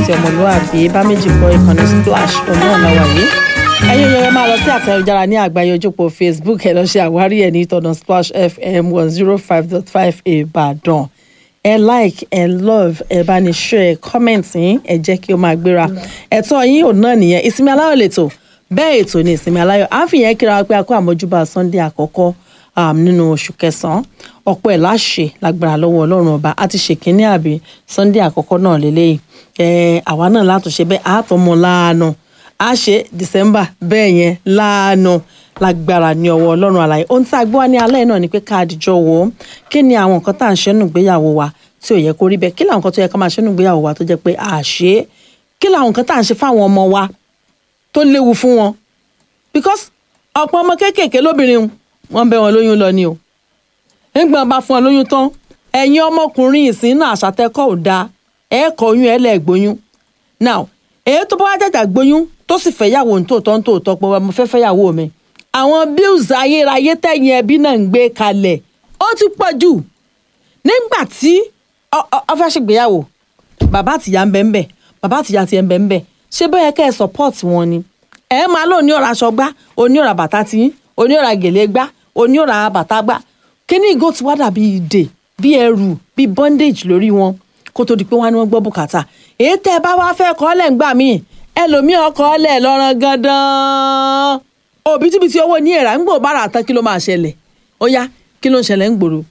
sí ọmọlúwàbí bá méjì kọ ìkànnì splash ọ̀nà ọ̀nà wàyí ẹ̀yin yẹn máa lọ sí àtẹ̀jára ní àgbáyé ojúpọ̀ facebook ẹ̀ lọ ṣe àwárí ẹ̀ ní ìtọ̀nà splash fm one zero five dot five ìbàdàn ẹ like ẹ love ẹ bá ní share comment yín ẹ jẹ́ kí ó máa gbéra ẹ̀tọ́ yín ò náà nìyẹn ìsinmi aláyọ̀ lẹ́tọ̀ bẹ́ẹ̀ ètò ní ìsinmi aláyọ̀ à ń fi yẹn kíra pé a kó àmójúbà sunday àkọ́kọ́ um, nínú oṣù kẹsàn-án ọ̀pọ̀ ẹ̀ láṣẹ lágbára lọ́wọ́ ọlọ́run ọba a ti ṣèkínní àbí sunday àkọ́kọ́ náà lélẹ́yìí ẹ̀ àwa náà látúnṣe bẹ́ẹ̀ àtọmọ láàánú a ṣe december bẹ́ẹ̀ yẹn láàánú lágbára ní ọwọ́ ọlọ́run àlàyé ohun tí a gbọ́ wá ní alẹ́ náà ni pé ká àdìjọ wò ó kí ni àwọn nǹkan tá à ń ṣe nù gbéyàwó wa tí ò yẹ kó rí bẹ́ẹ̀ kí làwọn nǹkan tó yẹ ká máa ṣe nù gbéyàwó wa tó jẹ́ pé à ṣe é kí làwọn nǹkan tá à ń ṣe fáwọn ọmọ wa tó léwu fún wọn because ọ̀pọ̀ ọmọ kéékèèké lóbìnrin wọn bẹ wọn lóyún lọ ni o nígbà bá fún ọ lóyún tán ẹ̀yin ọmọkùnrin ìsìn náà àṣàtẹ́kọ̀ ò dáa ẹ̀ kọ oyún ẹ̀ lẹ̀ gbóyún now èyí tó bá wá jàjà gbóyún tó sì fẹ́ yàwó nítòótọ́ nítòótọ́ pé mo fẹ́ fẹ́ yàwó mi àwọn bills ayérayé tẹ̀yìn ẹbí náà ń gbé kalẹ̀ ó ti pọ̀ jù nígbà tí ọ fẹ́ ṣègbéyàwó bàbá àtìyá ń bẹ ń bẹ bàbá àtìyá ti ń bẹ ń bẹ ṣé bẹ́ẹ̀ kẹ́ ẹ support wọn ni ẹ máa lóun ní ọ̀rọ̀ aṣọ gbá oní ọ̀rọ̀ bàtà tí oní ọ̀rọ̀ gèlè gbá oní ọ̀rọ̀ bàtà gbá kíní ìgò ti wá dàbí ìdè bí ẹrù bí bondage lórí wọn kó tó di pé wọn ni wọn gbọ́ bùkátà èyí tẹ́ ẹ bá wá fẹ́ kọ́ lẹ̀ ń gbà míì ẹlòmíì ọkọ̀ lẹ̀ lọ́rọ̀ gandan òbítíbitì owó ní èrà ńgbò bára tán kí ló máa ṣẹlẹ̀ ó yá kí ló ń ṣẹlẹ̀ ń gbòòrò.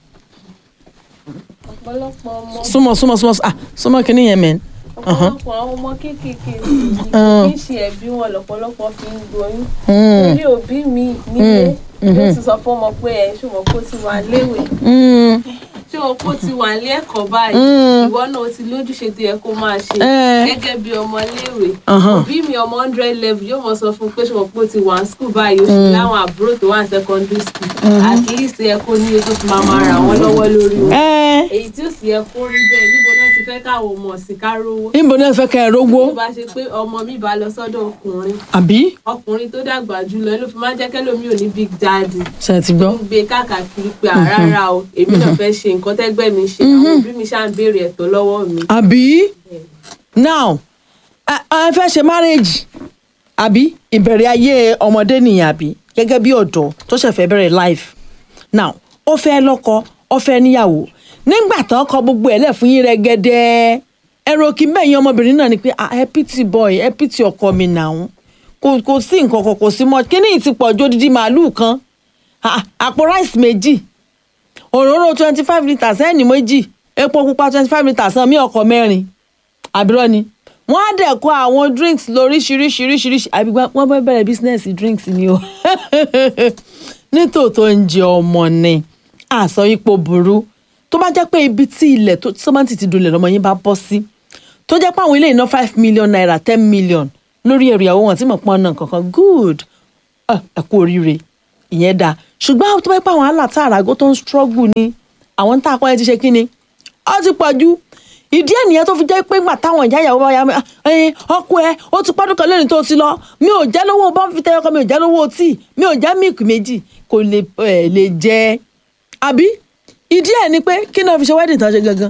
ọ̀pọ̀lọpọ̀ ọmọ súnmọ́ súnmọ́ súnmọ́ ah súnmọ́ kíní yẹn mẹ́rin. ọ̀pọ̀lọpọ̀ àwọn ọmọ kéékèèké kì í ṣe ẹ̀bí wọn lọ́pọ̀lọpọ̀ fi ń gboyún torí òbí mi nílé ló ti sọ fún ọmọ pé ẹ̀ ṣùgbọ́n kó ti wà léwe tí o kó ti wà ní ẹ̀kọ́ báyìí ìwọ náà o ti lójúṣe tó yẹ kó máa ṣe gẹ́gẹ́ bí ọmọ léèwé òbí mi ọmọ hundred level yóò mọ sọ fún pé ṣùgbọ́n pé o ti wà ní school báyìí o sì láwọn àbúrò tó wà ní secondary school at least ẹ kó ní epo tó máa máa ràn wọ́n lọ́wọ́ lórí wọn èyí tí ó sì yẹ kó rí bẹ́ẹ̀ níbo náà ti fẹ́ káwọn ọmọ ọ̀sìn ká rówó. níbo náà fẹ́ kẹ́ ẹ rógbó. tó bá ṣe pé ọmọ mi bá lọ sọ́dọ̀ ọkùnrin àbí. ọkùnrin tó dàgbà jùlọ ló fi máa ń jẹ́ kẹ́lòmí ò ní big daddy. ṣe ti gbọ́. ń gbé káàkiri pé àràrà o èmi náà fẹ́ ṣe nǹkan tẹ́gbẹ́ mi ṣe àwọn òbí mi ṣáà ń béèrè ẹ̀tọ́ lọ́wọ́ mi. àbí now ẹ ẹ fẹ́ ṣe marriage àbí ìbẹ̀rẹ̀ ayé ọmọdé nìyẹn àbí gẹ́gẹ́ bí ọ̀dọ́ tó ṣẹ̀fẹ̀ bẹ̀rẹ̀ life now ó fẹ́ lọ́kọ ó fẹ́ níyàwó nígbà tán kọ gbogbo ẹ̀ lẹ̀ fún yín rẹ́gẹ́dẹ́ ẹ̀rọ kí bẹ́yìn ọmọbìnrin náà ni pé ah ẹ pity boy ẹ pity ọkọ mi nàún kò kò sí nǹkan kan kò sí mọ́ kíní ti pọ̀ ju odidi màálùú kan àpò rice méjì òróró twenty five litres ẹni méjì epo pupa twenty five litres náà mí ọkọ̀ mẹ́rin àbúrò ni wọ́n á dẹ̀ kó àwọn drinks lóríṣiríṣiríṣiríṣi àbí wọ́n bá bẹ̀rẹ̀ business drinks ni o nítòótọ́ ń jẹ ọmọ ni àsọ ipò burú tó bá jẹ́ pé ibi tí ilẹ̀ tó sọ́mọ́tì ti dolẹ̀ lọ́mọ yín bá bọ́ sí tó jẹ́ pé àwọn ilé iná five million naira ten million lórí ẹ̀rù ìyàwó wọn tí mo pọ́n náà kankan good ẹ kú oríire ìyẹn dáa ṣùgbọ́n tó bá pẹ́ àwọn àlà tá àràgó tó ń struggle ni àwọn tá a kọ́ ẹ ti ṣe kí ni ó ti pọ̀ jù ìdí ẹ̀ nìyẹn tó fi jẹ́ pé ńgbà táwọn ìyá ìyàwó bá yà ẹyin ọkọ ẹ ó ti pọ́dún kan lónìí tó ti lọ mi ò jẹ́ lówó bọ́ǹfìtẹ́ ọkọ mi ò jẹ́ lówó tíì mi ò jẹ́ mílìkì méjì kò lè ẹ̀ lè jẹ́ àbí ìdí ẹ̀ ni pé kí náà fi ṣe wedding tán ṣe gangan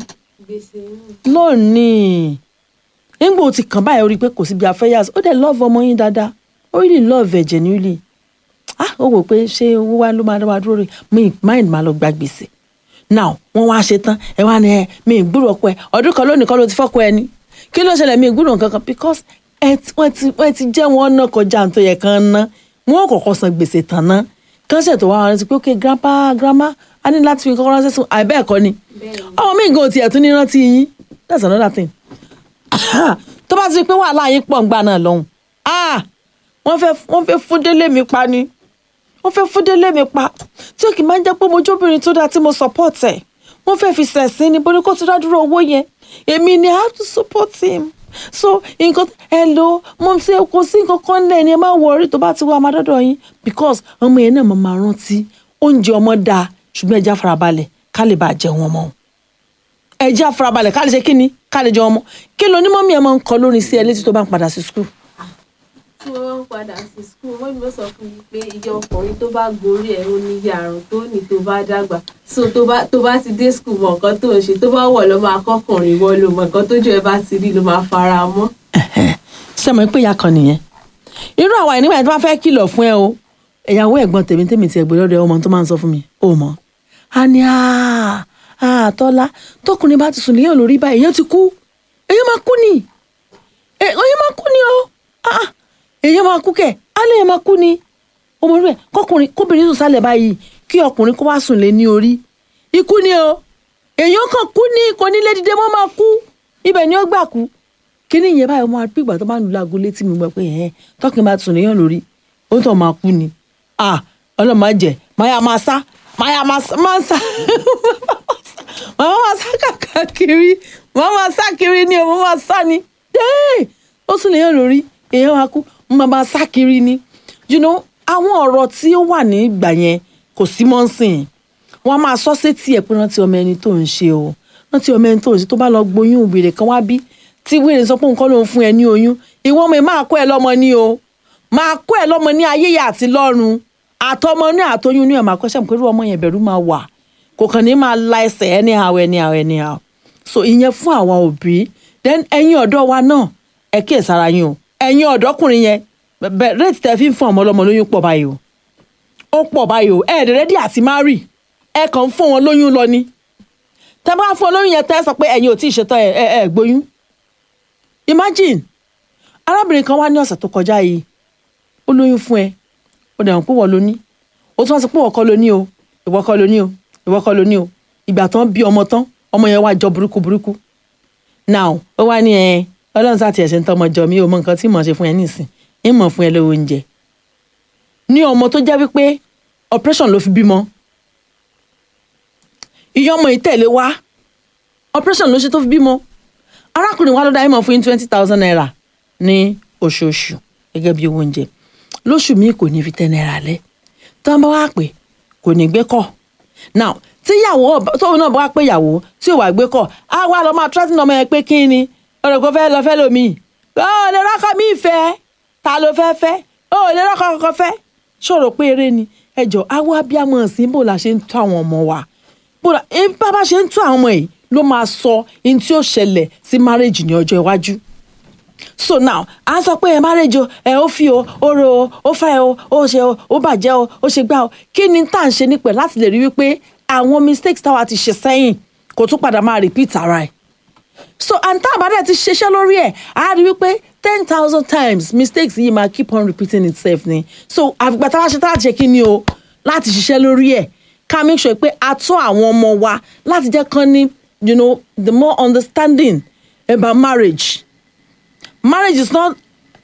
lónìí nígbà ó ti kàn báyìí ó rí i pé kò síbi afẹ́yàs ó dẹ̀ love ọmọ yín dáadáa ó really love ẹ̀ genuinely ah ó wò pé ṣé owó wa ló máa dá wa dúró rè mi mind máa lọ gba gbèsè now wọn wá ṣe tán ẹ wá ní ẹ mi ìgbúrò ọkọ ẹ ọdún kan lónìí kan ló ti fọkọ ẹ ni kí ló ṣẹlẹ̀ mi ìgbúrò nǹkan kan because ẹ wọ́n ti wọ́n ti jẹ́ wọn náà kọjá tó yẹ kán ná wọn ò kọ́kọ́ san gbèsè tán ná kán ṣe tó wá wọn ti pé ok grandpa grandma a ní láti fi kọ́kọ́ ránṣẹ́ sùn àìbẹ́ẹ̀ kọ́ ni ọmọ mi gan tiẹ̀ tún ní rántí yín that's another thing tó bá ti rí pé wàhálà yín pọ̀ ń gbà náà lọ́hùn wọ́n fẹ́ wọ́n fẹ́ fún délé mi pa ni wọ́n fẹ́ fún délé mi pa tí ó kì í máa ń jẹ́ pé mo jóbìnrin tó dáa tí mo support ẹ̀ wọ́n fẹ́ fi sẹ̀sìn ni bóni kó ti dá dúró owó yẹn èmi ni i have to support him so nǹkan hello mo ṣe kò sí nǹkan kan lẹ̀ ni ẹ má wọrí tó bá ti wá amadọ́dọ̀ yín because ọmọ yẹn náà máa rántí oúnjẹ ọmọ dáa ṣùgbọ́n ẹja farabalẹ̀ ká lè bá jẹun ọmọ ẹja farabalẹ̀ ká lè ṣe kíni ká lè jẹun ọmọ kí ló ní mọ́mí ẹ máa ń kọ lórin sí ẹ létí tó bá ń padà sí school tí wọ́n ń padà padà sí skul wọ́n mi sọ fún mi pé iye ọkùnrin tó bá gorí ẹ̀ ó ní iye àrùn tó ní tó bá dàgbà so tó bá tó bá ti dé skul mọ nǹkan tó ń ṣe tó bá wọ̀ lọ́ máa kọ́kùnrin wọ́n lò mọ nǹkan tójú ẹ bá ti rí ló máa fara mọ́. ṣé mo pé ìyá kan nìyẹn irú àwa ìnígbà tí wọ́n fẹ́ kìlọ̀ fún ẹ o ìyàwó ẹ̀gbọ́n tèmi tèmi ti ẹ̀gbẹ́ lọ́dọ̀ ọmọ tó máa ń sọ fún mi ó mọ̀ á ní àtọ́lá tọkùnrin bá ti sùn léèyàn lórí báyìí èèyàn ti kú èèyàn máa kú ni èèyàn máa kú ni o èèyàn máa kú kẹ̀ alẹ́ yẹn máa kú ni ọmọ rẹ̀ kọkùnrin kóbìnrin sùn sálẹ̀ báyìí kí ọkùnrin kó wá sùn lé ní orí ikú ni o èèyàn kan kú ni kò ní lé dìde mọ́ máa kú ibẹ̀ ni ó gbà kú kíní yẹn báyìí ọmọ àti ìgbà tó bá ń lu aago létí mi gbọ́ pé ẹ̀ tọkùnrin bá ti sùn léèyàn lórí ó tọ̀ máa kú ni ah ọlọ́run máa jẹ máa máa sá máa máa sá máa sá máa máa sá kàkiri máa máa sá kiri ni o máa máa sá ni ó sùn léèyàn lórí èèyàn máa kú máa máa sá kiri ni you know àwọn ọ̀rọ̀ tí ó wà ní ìgbà yẹn kò sí mọ́ sìn wọ́n á máa sọ sétí ẹ̀ pé rántí ọmọ ẹni tó ń ṣe o rántí ọmọ ẹni tó ń ṣe tó bá lọ gboyún wèrè kan wá bí tí wèrè sọ pé nǹkan ló ń fún ẹ ní oyún ìwọ ọmọ ẹ máa kó ẹ lọ́mọ ní o máa kó ẹ lọ́mọ ní ayé yà àti lọ́run àtọmọ ní àtọyún ní ẹ máa kọ́ sẹ́mu pé irú ọmọ yẹn bẹ̀rù máa wà kò kàn ní máa la ẹsẹ̀ anyhow anyhow anyhow so ìyẹn fún àwa òbí then ẹ̀yin ọ̀dọ́ wa náà ẹ kíyèsára yín o ẹ̀yin ọ̀dọ́kùnrin yẹn bẹ́ẹ̀ rate tẹ́ fi ń fún ọmọ ọlọ́mọ lóyún pọ̀ báyìí o ó pọ̀ báyìí o ẹ̀ rẹ́dí àti marry ẹ kàn ń fún wọn lóyún lọ ni tẹ́ bá fún olóyún yẹn tẹ́ sọ pé ẹ̀yin ò tí ì ṣetán ẹ̀ ẹ̀ ẹ̀ gbóyún imagine arábìnrin kan wá ní ọ̀sẹ̀ tó kọjá yìí ó lóyún fún ẹ ó dẹ̀ hàn pé wọ́n ló ní ó tún wá sọ pé ìwọ kọ́ ló ní o ìwọ kọ́ ló ní o ìwọ kọ́ ló ní o ìgbà tán bí ọmọ tán ọmọ yẹn wá jọ burúkú burúkú now ó wá ní ẹ ọlọ́run sá tiẹ̀ ṣe ń tọmọ jọ mi ò mọ nǹkan tí mò ń ṣe fún ẹ nísìn ń mọ̀ fún ẹ lówó oúnjẹ ní ọmọ tó jẹ́ wípé operation ló fi bímọ ìyá ọmọ yìí tẹ̀lé wá operation ló ṣe tó fi bímọ arákùnrin wa ló dá ìmọ̀ fún yín twenty thousand naira ní oṣooṣù gẹ́gẹ́ bí owó oúnjẹ lóṣù míì kò ní fi ten naira lẹ̀ tí wọ́n bá wá pè kò ní gbé kọ̀ now tíyàwó tóun náà bá wá pé ìyàwó tí ò wá gbé kọ̀ á wá lọ máa trọ́tì ọmọ yẹn pé kí ni ọ̀rọ̀ kò fẹ́ lọ fẹ́ lómi ó lè rọ́kọ̀ mí fẹ́ ta ló fẹ́ fẹ́ ó lè rọ́kọ̀ kọ̀ọ̀kan fẹ́ ṣòro pé eré ni ẹjọ́ àwọn abiyamọ ọ̀sìn bò la ṣe ń tó àwọn ọmọ wa bó la bá bá ṣe ń tó àwọn ọmọ yìí ló máa sọ ohun tí ó ṣẹlẹ̀ sí marriage ní ọjọ́ iwájú so now à ń sọ pé ẹ marriage o ẹ ó fi o ó ro o ó fẹ́ o ó ṣe o ó bàjẹ́ o ó ṣe gbá o kí ni tá à ń ṣe nípẹ̀ láti lè rí wípé àwọn mistakes táwa ti ṣe sẹ́yìn kò tún padà máa repeat ara ẹ̀ so and tá a bá dẹ̀ ti ṣiṣẹ́ lórí ẹ̀ á rí wípé ten thousand times mistakes yìí máa keep on repeating itself ni so àfìgbà tá a bá ṣe tá a ṣe kí ni o láti ṣiṣẹ́ lórí ẹ̀ ká make sure pé a tún àwọn ọmọ wa láti jẹ́ kán ní you know the more understanding about marriage marriage is not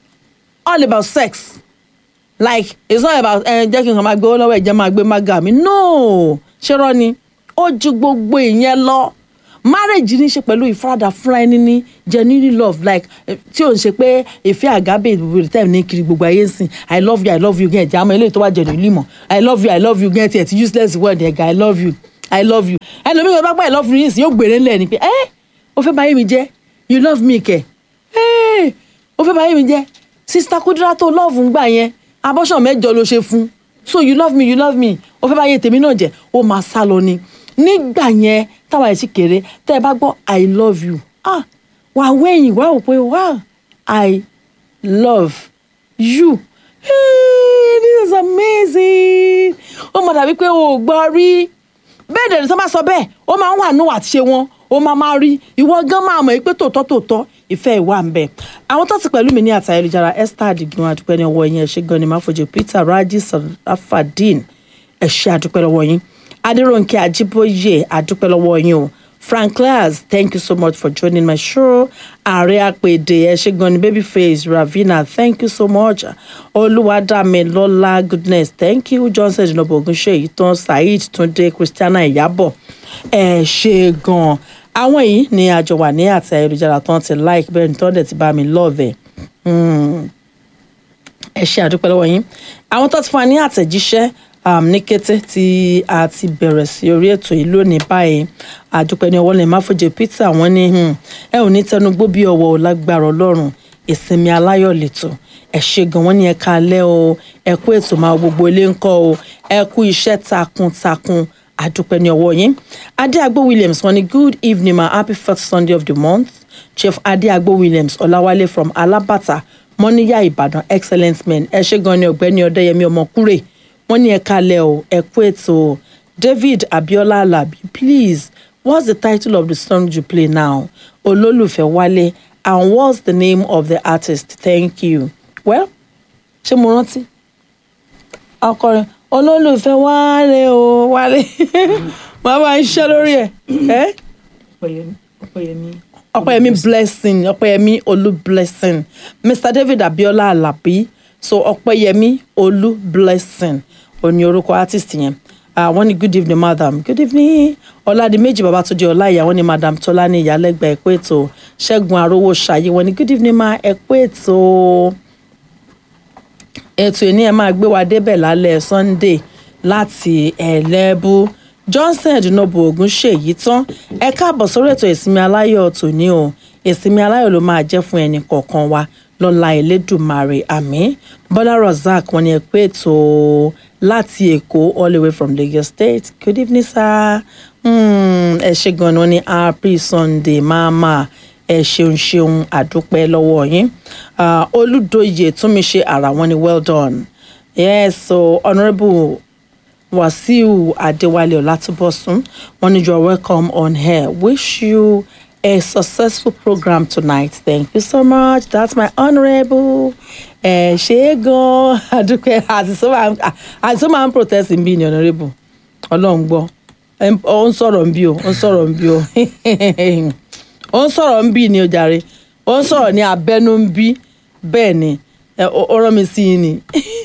all about sex like it's not about ẹ jẹ́ kí n kàn máa gbé owó lọ́wọ́ ẹ̀jẹ̀ máa gbé mága mi no ṣé rọ́ ni ó ju gbogbo ìyẹn lọ marriage ní í ṣe pẹ̀lú ìfaradà fúnra ẹni ní genuine love like tí ò ń ṣe pé ìfẹ́ àgábè ìbùbùrù tẹ̀ ní kiri gbogbo ayé ń sìn i love you i love you gan ẹ̀jẹ̀ àmọ́ eléyìí tó wà jẹ̀dọ̀ límọ̀ i love you i love you gan tiẹ̀ ti useless word ẹ̀gá i love you i love you ẹlòmíràn bá gbà i love you yìí sìn yóò gbèrè ńlẹ̀ ni pé ẹ́ o fẹ́ báyé mi jẹ́ you love me kẹ̀ ẹ́ o fẹ́ báyé mi jẹ́ sista Kúdírát tó love ń gbà yẹn abọ́ṣàn mẹ́jọ ló ṣe fún so you love me you love me o fẹ́ báyé tèmi náà jẹ́ ó máa sá lọ ni nígbà yẹn táwa ẹ̀ sì kéré tẹ́ ẹ bá gbọ́ i love you ah wà wẹ́yìn wà ó pé wow i love you hey, this is amazing ó mọ̀ dàbí pé o ò gbọ́ rí bẹ́ẹ̀ dẹ̀ ní sọ ma sọ bẹ́ẹ̀ ó máa ń wà nù àti ṣe wọn ó máa máa rí ìwọ gan máa mọ̀ pé tòótọ́ tòótọ́ ìfẹ́ ìwà ń bẹ àwọn tó ti pẹ̀lú mi ní àtà ayélujára esther adigun adúpẹ́ ní ọwọ́ yín ẹ ṣé gan ni máfojú peter raji sarafadin ẹ ṣé adúpẹ́ lọ́wọ́ yín adéròǹkè ajíbóyè adúpẹ́ lọ́wọ́ yín o franklas thank you so much for joining my show ààrẹ àpèdè ẹ ṣé gan ni babyface ravina thank you so much olúwadámilọ́lá goodness thank you johnson jinobo ogunṣe ìtàn saheed túndé christiana ìyábọ̀ ẹ ṣé gan àwọn yìí ni àjọ wà ní àti ayélujára tán ti like bẹ́ẹ̀ ni tán dẹ̀ ti bá mi love ẹ̀ ẹ ṣé àdúpẹ́ lọ́wọ́ yín àwọn tó ti fún wa ní àtẹ̀jíṣẹ́ um, ní kété tí a ti bẹ̀rẹ̀ sí orí ètò yìí lónìí báyìí àdúpẹ́ ní ọwọ́ lè má fojú peter wọ́n ní ẹ ò ní tẹnugbó bí ọwọ́ lágbára ọlọ́run ìsinmi aláyọ̀ lẹ́tọ̀ ẹ ṣe gan wọ́n ní ẹ káalẹ́ o ẹ kú ètò máa gbogbo ilé ń kọ́ o ẹ kú iṣẹ́ takuntakun àdúpẹ́ ní ọwọ́ yín adéagbó williams wọ́n ní good evening ma happy first sunday of the month chief adéagbó williams ọláwálé from alábàtà mọ́níyà ìbàdàn excellent men ẹ ṣe gan ni ọ̀gbẹ́ni ọ̀dẹ́yẹmí ọmọkúrè wọ́n ní ẹ káalẹ́ o ẹ kú ètò o david abiola alabi please what's the title of the song you play now olólùfẹ́ wálé and what's the name of the artist thank you well ṣé mo rántí ọkọrin olólùfẹ́ wálé o wálé màá máa ń ṣiṣẹ́ lórí ẹ̀ ẹ́ ọpẹyẹmí ọpẹyẹmí ọpẹ́yẹmí blessing ọpẹ́yẹmí olú blessing mr david abiola alabi so ọpẹ́yẹmí olú blessing òní orúkọ artist yẹn ah wọ́n ní good evening madam good evening ọládìméjì babatunde ọláìyá wọ́n ní madam tọ́lá ní ìyálẹ́gbà ẹ̀kú ètò ṣẹ́gun arówó ṣayé wọ́n ní good evening ma ẹ̀kú ètò ètò ìní ẹ̀ máa gbé wa débẹ̀ lálẹ́ sunday láti ẹ̀lẹ́bù johnson ẹ̀dùnàbò ogun ṣèyí tán ẹ káàbọ̀ sórí ètò ìsinmi aláyọ̀ tòní o ìsinmi aláyọ̀ ló máa jẹ́ fún ẹnì kọ̀ọ̀kan wa lọ́la elédùmarè àmín bọ́lá rozak wọn ni ẹ pé ètò láti èkó all the way from lagos state good evening sir Hmm, ẹ ṣe gan-an wọn ni happy sunday mama ẹ ṣeun ṣeun àdúpẹ́ lọ́wọ́ yín Ah, olùdóye túnmíṣe ara wọn ni well done yes so honourable wasiu adewale olatubosun wọn ni you are welcome on here wish you a successful program tonight thank you so much that's my honourable ẹ ṣe é gan àdúpẹ́ àti so máa ń- àti so máa ń protest bí ni honourable ọlọ́run gbọ́ Em, ó ń sọ̀rọ̀ ń bí o ó ń sọ̀rọ̀ ń bí o ó ń sọ̀rọ̀ ń bí ni o jàre ó ń sọ̀rọ̀ ní abẹ́nú ń bí bẹ́ẹ̀ ni ẹ, ó ó rán mi sí yín ni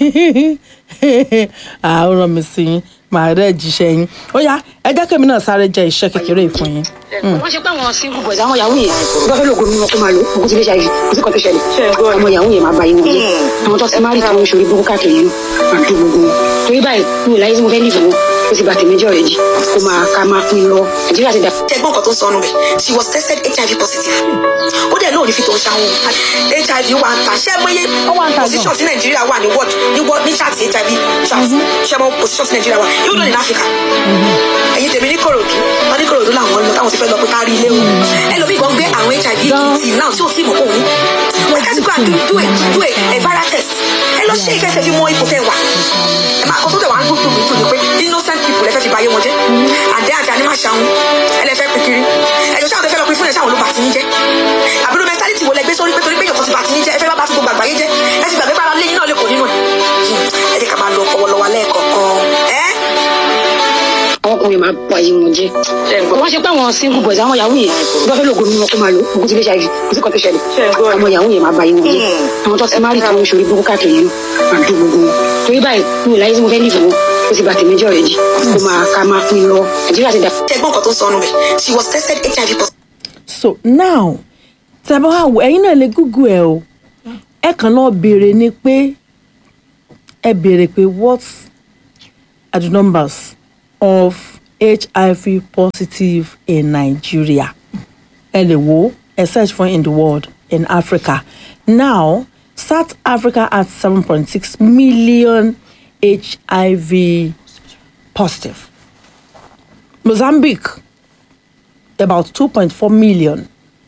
Ah, ó rán mi sí yín màá rẹ̀ jíṣẹ́ yín ó yá ẹ jẹ́ kí èmi náà sáré jẹ iṣẹ́ kékeré yìí fún yín. wọ́n ṣe pé àwọn single boys àwọn yahoo yẹn bí wọ́n fẹ́ lóògùn mímọ́ kó máa lò ogun ti lè ṣàyè kò sí kan tó ṣẹlẹ̀ àwọn yahoo yẹn máa ba yín wọn jẹ́ àwọn tó ti máa rí àwọn oṣù orí burúkú káàkiri yìí máa dùn gbogbo wọn torí báyìí mi ò láyé tí mo fẹ́ nífẹ̀ẹ́ wọn ó ti bà tèmi jọ rẹ̀ jì kó máa ká máa pín lọ nàìjíríà ti dà. ẹ̀gbọ́n kan tó ń sọnù bẹ̀ she was tested hiv positive ó dẹ̀ lóòrí fi tó ń ṣàwọn hiv wà ń ta ṣé mọ́yé Ó wà ń ta gan. position sí nàìjíríà wà ní world ní world ní chat hiv chat ṣé mọ́ position sí nàìjíríà wà yóò lónìí ní áfíríkà ẹ̀yin tèmi ní kòròdú wọn ní kòròdú làwọn lọ táwọn ti fẹ́ lọ pé kárí ilé wọn ẹlòmíì gan gbé àwọn hiv kìtì náà tí ò sí ìmọ̀ òun wọn ká ti gbà do do it do it ẹ̀ viral test ẹ lọ ṣe ìkẹsẹ̀ fi mọ ipò tẹ wà ẹ máa kọ́ tó tẹ̀ wá ń gbógun mi tó ní pé innocent people ẹ fẹ́ fi báyé wọn jẹ́ àdé àjà ni máa ṣàwọn ẹlẹ́fẹ́ pikiri ẹ̀jọ̀ sáwọn tẹ fẹ́ lọ pin fún ẹ̀ sáwọn ló bá ti ń jẹ́ àbúrò mentality wo lẹ gbé sórí pé torí pé yọ̀kọ̀ ti bá ti ń jẹ́ ẹ fẹ́ bá bá ti gbogbo àgbáyé jẹ́ ẹ ti gbàgbé para lẹ́yìn náà lè kó nínú ẹ̀ ẹ jẹ́ ká máa lo ọpọlọ lẹ́ẹ̀kọ̀ọ̀kan ẹ́ àwọn ọkùnrin máa ba yín wọn jẹ́ wọ́n ṣe pé àwọn single boys àwọn yahoo yẹn bí wọ́n fẹ́ lóògùn mímọ́ kó máa lò ogun ti lè ṣàyè kò sí kan tó ṣẹlẹ̀ àwọn yahoo yẹn máa ba yín wọn jẹ́ àwọn tó ti máa rí àwọn oṣù orí burúkú káàkiri yìí máa dùn gbogbo wọn torí báyìí mi ò láyé tí mo fẹ́ nífẹ̀ẹ́ wọn ó ti bà tèmi jọ rẹ̀ jì kó máa ká máa pín lọ nàìjíríà ti dà. ẹ̀gbọ́n kan tó ń sọnù bẹ̀ she was tested hiv positive. so now tẹ̀bá wà wò ẹ̀yin náà lè google ẹ̀ o ẹ kàn náà béèrè ni pé ẹ béèrè pé what are the numbers of hiv positive in nigeria ẹ lè wo ẹ search for in the world in africa now south africa has seven point six million hiv positive mozambique about two point four million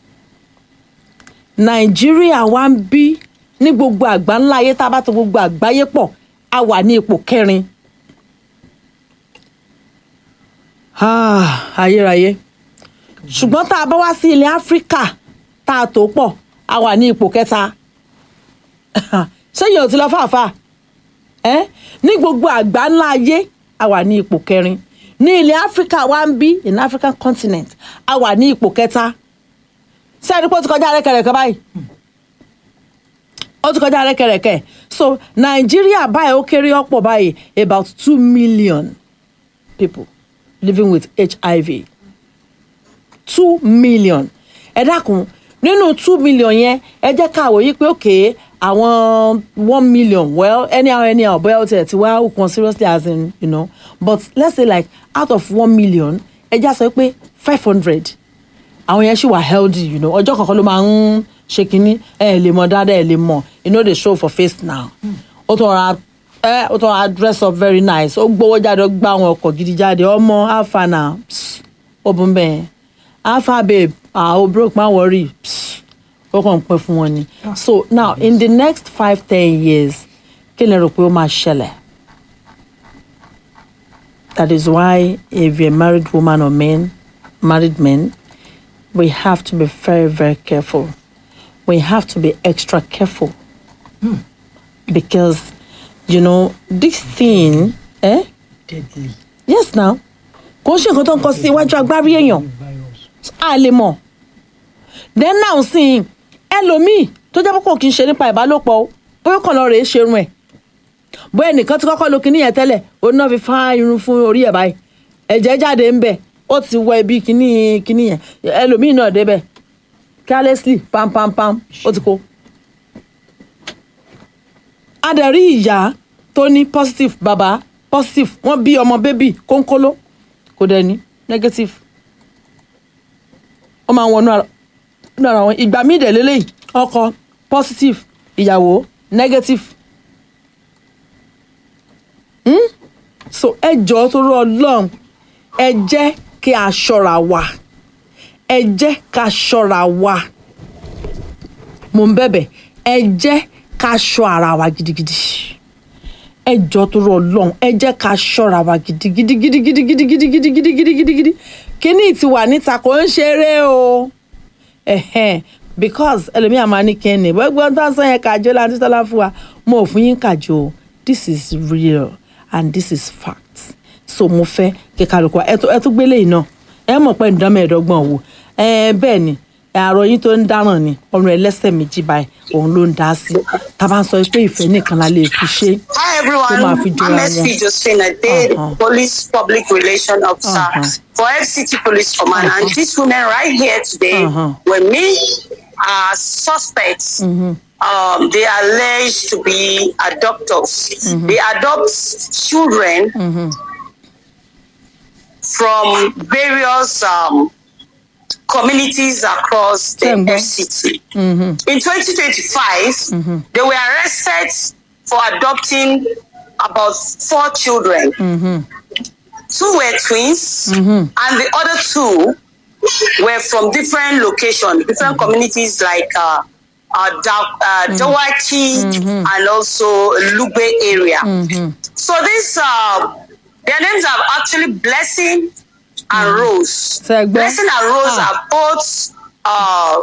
nàìjíríà wá ń bí ní gbogbo àgbá ńlá ayé tá a bá tó gbogbo àgbáyé pọ̀ a wà ní ipò kẹrin Ah, ayérayé ṣùgbọ́n tá a bá wá sí ilẹ̀ áfíríkà tá a tó pọ̀ a wà ní ipò kẹta sẹ́yìn ò ti lọ fàáfàá ẹ́ ní gbogbo àgbá ńlá ayé a wà ní ipò kẹrin ní ilẹ̀ áfíríkà wá ń bí in african continent a wà ní ipò kẹta sẹ́ni pé ó ti kọjá rẹ́kẹrẹ́kẹ́ báyìí ó ti kọjá rẹ́kẹrẹ́kẹ́ so nàìjíríà báyìí ó kéré ọ̀pọ̀ báyìí about two million people living with hiv two million ẹ dákun nínú two million yẹn ẹ jẹ́ ká wòye pé òkè àwọn one million well anyhow anyhow bóyá ó tiẹ̀ ti wá òkun seriously as in you know but let's say like out of one million ẹ já sọ pé five hundred àwọn yẹn ṣì wà healthy you know ọjọ́ kọ̀ọ̀kan ló máa ń ṣe kínní ẹ lè mọ dáadáa ẹ lè mọ you no dey show for face now ó tún ra ẹ ó tún ra dress up very nice ó gbowó jáde ó gbá àwọn ọkọ̀ gidi jáde ọmọ alpha na psst, ó bú bẹ́ẹ̀ alpha babe ah o broke má worry psst, ó kàn ń pẹ́ fún wọn ni so now in the next five ten years kí lè rò pé ó máa ṣẹlẹ̀ that is why if you're a married woman or men married men we have to be very very careful we have to be extra careful because you know this thing eh deadly yes now kò ń ṣe nǹkan tó ń kọ sí iwájú agbárí èèyàn virus. a lè mọ̀ then now sí ẹlòmíì tó jẹ́ pé kò kí n ṣe nípa ìbálòpọ̀ o bóyá kàn lọ rèé ṣerun ẹ̀ bóyá ẹnìkan ti kọ́kọ́ lo kinní yẹn tẹ́lẹ̀ òun náà fi fá irun fún orí ẹ̀ báyìí ẹ̀jẹ̀ jáde ń bẹ̀ ó ti wọ ibi kinní kinní yẹn ẹlòmíì náà débẹ̀ carelessly pam pam pam ó ti kó. a dẹ̀ rí ìyá tó ní positive bàbá positive wọ́n bí ọmọ bébì kónkóló kò dẹ̀ ní negative ó máa ń wọnú ara nínú ara wọn ìgbà míì dẹ̀ lélẹ́yìí ọkọ positive ìyàwó negative hmm? so ẹ jọ̀ọ́ torí ọlọ́run ẹ jẹ́ kí a ṣọ́ra wa ẹ jẹ́ ká ṣọ́ra wa mo ń bẹ̀bẹ̀ ẹ jẹ́ ká ṣọ́ ara wa gidigidi ẹ jọ̀ọ́ torí ọlọ́run ẹ jẹ́ ká ṣọ́ra wa gidigidi gidigidi gidigidi gidigidi gidigidi kíní ti wà níta kò ń ṣeré o ẹ̀hẹ́n because ẹlòmíà máa ní kẹ́ni gbogbo tó ń sọ yẹn kàjọ láti tọ́lá fún wa mo ò fún yín kàjọ o this is real and this is fact so mo fẹ́ kí kálukú wa ẹ tó- ẹ tún gbélé yìí náà ẹ mọ̀ pé ǹdán mẹ́ẹ̀ẹ́dọ́gbọ̀n wò ẹ bẹ́ẹ̀ ni àrò yín tó ń dáràn ni ọrùn ẹlẹ́sẹ̀ méjì báyìí òun ló ń dá sí tá a bá ń sọ pé ìfẹ́ nìkan la lè fi ṣe Hi Tó máa fi everyone, jọra I'm wọn. SP Josephine Ade, Uh-huh. Police Public Relation Officer Uh-huh. for FCT Police Command. And these women right here today Uh-huh. were me are suspects. Um, they are alleged to be adopters. They adopt children from various um, communities across the Tembo. FCT. In 2025, they were arrested for adopting about four children. Two were twins, and the other two were from different locations, different communities like uh, uh, da- uh, Dawaki and also Lugbe area. So this, uh, their names are actually Blessing and Rose. Segbe. Blessing and Rose Ah. are both uh,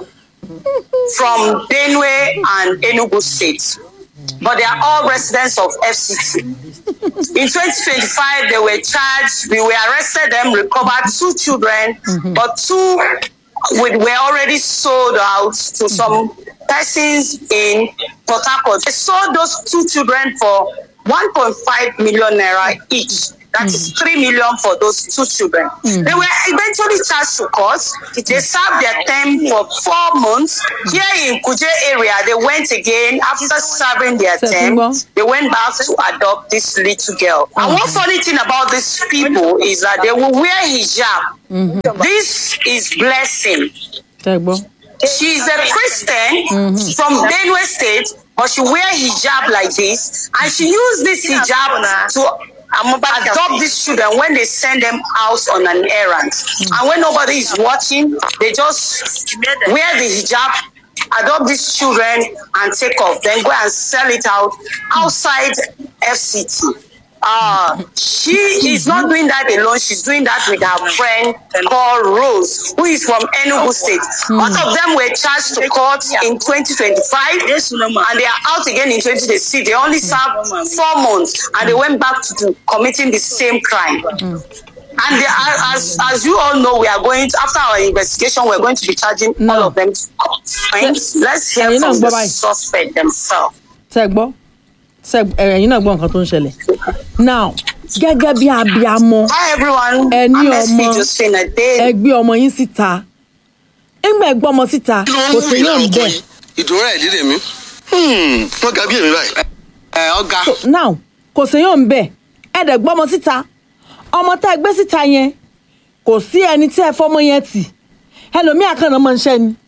from Benue and Enugu State, but they are all residents of FCT. In 2025, they were charged. We were arrested them, recovered two children, but two we were already sold out to some persons in Port Harcourt. They sold those two children for 1.5 million naira each. That is 3 million for those two children. They were eventually charged to court. They served their term for four months. Here in Kuje area, they went again after serving their term. September. They went back to adopt this little girl. And one funny thing about these people is that they will wear hijab. This is blessing. tẹ́ ẹ gbọ́. She's a Christian from Benue State, but she wear hijab like this, and she use this hijab to adopt these children when they send them out on an errand. And when nobody is watching, they just wear the hijab, adopt these children, and take off. Then go and sell it out outside FCT. Uh, she is not doing that alone. She's doing that with her friend called Rose, who is from Enugu State. Both of them were charged to court in 2025, and they are out again in 2026. They only served four months, and they went back to do, committing the same crime. And they are, as as you all know, we are going to, after our investigation, we're going to be charging No. all of them to court. Friends, let's hear you know, from the bye-bye. suspect themselves. tẹ́ ẹ gbọ́ tẹ́ ẹ ẹ̀yin náà gbọ́ nǹkan tó ń ṣẹlẹ̀ now gẹ́gẹ́ bí abiamọ Hi everyone, Ẹni I'm SP ọmọ. Josephine Ade. ẹ gbé ọmọ yín síta nígbà ẹ gbọ́ ọmọ síta kò sí yóò ń bẹ̀ ìdúró ẹ̀ lílé mi wọ́n ga bí èmi báyìí. ẹ ọ̀gá now kò sí yóò ń bẹ̀ ẹ dẹ̀ gbọ́ ọmọ síta ọmọ tá ẹ gbé síta yẹn kò sí ẹni tí ẹ fọmọ yẹn tì ẹlòmíà kan náà máa ń ṣẹ́ ni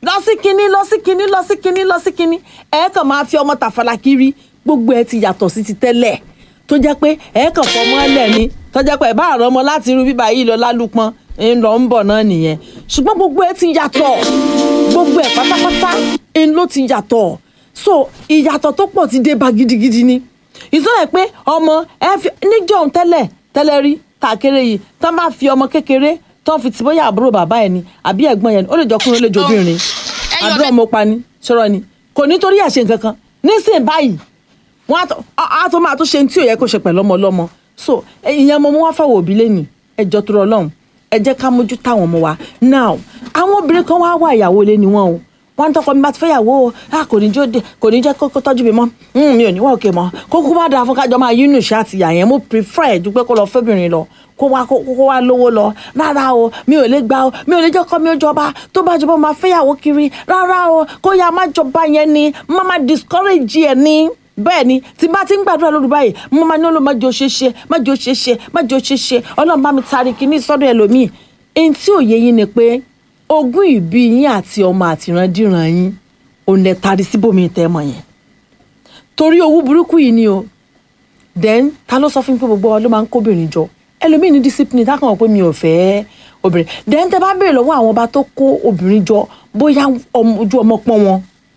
lọ sí kinní lọ sí kinní lọ sí kinní lọ sí kinní ẹ kàn máa fi ọmọ tàfàlà kiri gbogbo ẹ ti yàtọ̀ sí ti tẹ́lẹ̀ tó jẹ́ pé ẹ kàn fọmọ ẹlẹ̀ ni tó jẹ́ pé ẹ bá àrọ́ ọmọ láti irú bíbá yìí lọ lálùpọ̀n ń lọ ń bọ̀ náà nìyẹn ṣùgbọ́n gbogbo ẹ ti yàtọ̀ gbogbo ẹ pátápátá ń ló ti yàtọ̀ so ìyàtọ̀ tó pọ̀ ti dé bá gidigidi ni ìsọ̀rọ̀ pé ọmọ ẹ fi níjọ́ tẹ́lẹ̀ tẹ́lẹ̀ rí tàkéré yìí tán bá fi ọmọ kékeré tán fi ti bóyá àbúrò bàbá ẹ ni àbí ẹ̀gbọ́n yẹn ni ó lè jọkùnrin ó lè jọbìnrin àdúrà mo pa ni ṣọ́rọ̀ ni kò ní torí ẹ̀ ṣe nǹkan kan nísìnyí báyìí wọn á tó á tó máa tó ṣe tí ò yẹ kó ṣe pẹ̀lú ọmọ ọlọ́mọ so ìyẹn mo mú wá fáwọn òbí lẹ́yìn ẹjọ́ tó rọ lọ́hùn ẹ jẹ́ ká mójú táwọn ọmọ wa now àwọn obìnrin kan wá wá ìyàwó lé ni wọn o wọn ń tọkọ mi bá ti fẹ́ yàwó o a kò ní jó de kò ní jẹ́ kó kó tọ́jú mi mọ́ Mm, mi ò ní wá òkè mọ́ kó kó má dáa fún kájọ máa yínú ìṣe àti ìyà yẹn mo prefer ẹ̀ dúpẹ́ kó lọ fẹ́bìnrin lọ kó wá kó kó wá lówó lọ rárá o mi ò lè gbà o mi ò lè jẹ́ kọ́ mi ó jọba tó bá jọba máa fẹ́ yàwó kiri rárá o kó yá má jọba yẹn ni má má discourage ẹ̀ ni bẹ́ẹ̀ ni tí bá ti ń gbàdúrà lóru báyìí mo máa ní olóò má jẹ́ òṣèṣe má jẹ́ òṣèṣe má jẹ́ òṣèṣe ọlọ́run bá mi taari kíní sọ́dọ̀ ẹlòmíì ẹni tí òye yín ni pé ogún ìbí yín àti ọmọ àtìrandíran yín òun lẹ taari síbòmí tẹ́ mọ̀ yẹn torí owó burúkú yìí ni o then ta ló sọ fún mi pé gbogbo wa ló máa ń kóbìnrin jọ ẹlòmíì ní discipline tá kàn wọ́n pé mi ò fẹ́ obìnrin then tẹ bá béèrè lọ́wọ́ àwọn ọba tó kó obìnrin jọ bóyá ọmọ- ojú ọmọ pọ́n wọn